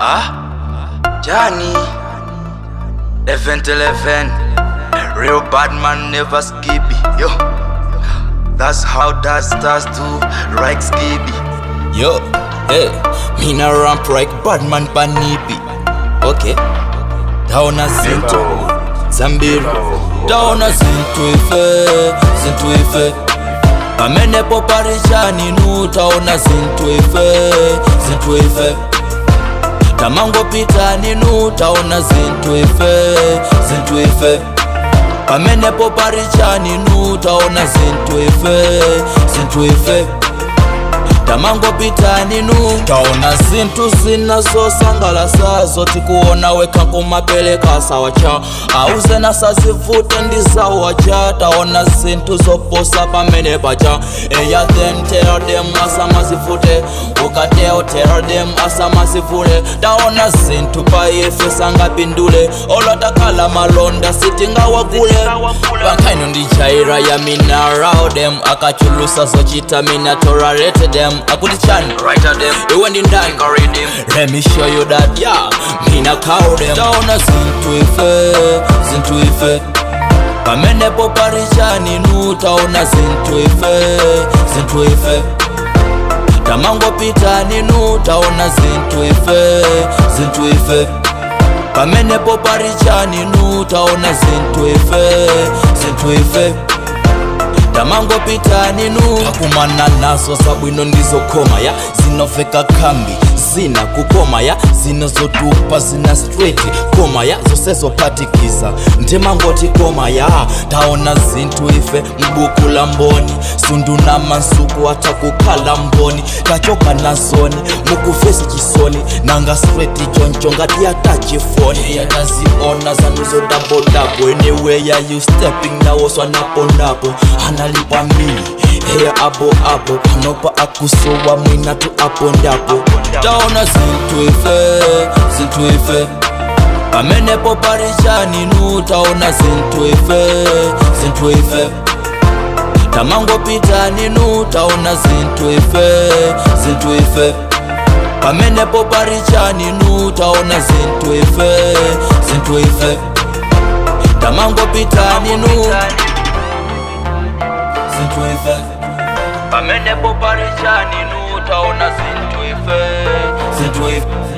Huh? Johnny. Event 11. Real bad man never skippy. Yo. That's how that starts to right skippy. Yo, hey, me na ramp like Badman panipi. Okay, taona zinto zambiri, taona zinto ife, zinto ife. pamenepo parishani nu taona zinto ife, zinto ife. tamangopita ninu taona zinto ife, zinto ife. pamenepo parichani nu taona zinto ife, zinto ife tamangopita ninu taona zinthu zinazosangalasa zoti kuona weka kumapeleka sawacha auzena sazivute ndi zawacha taona zinthu zoposa pamene pacha eya then tell them asamazivute ukateo tell them asamazivule taona zinthu pa ife sangapindule olotakhala malonda sitingawagule pankhaino ndi jaira ya minarao dem akachulusa zochita minatorarete dem akuti chani Right at them. iwe ndi ndani Read them. Let me show you that, yeah. Mina cow them. Taona zintu ife, zintu ife. Pamenepo parishani nu taona zintu ife, zintu ife. Tamangopita ninu taona zintu ife, zintu ife. Pamenepo parishani nu taona zintu ife, zintu ife tamangopita ninu takumana nazo zabwino ndizokoma ya zinoveka kambi zina kukoma ya zinazotupa zina straight koma ya zosezopatikiza ndimangoti koma ya taona zinthu ife mbuku la mboni sunduna mansuku atakukhala mboni tachoka nazoni mukuvesi chisoni nanga straight choncho ngati yatachifoni yataziona zanuzo dabodabo anyway ya you stepping nawoswa naponapo analipa mili heya apo apo panopa akusowa mwina tu apo ndapo taona zinthu ife zinthu ife pamenepo parishani nu taona zinthu ife zinthu ife tamangopita ninu taona zinthu ife zinthu ife pamenepo parichani nu taona zinthu ife zinthu ife tamangopita ninu zinthu ife pamenepo parichani nu taona zinthu ife zinthu ife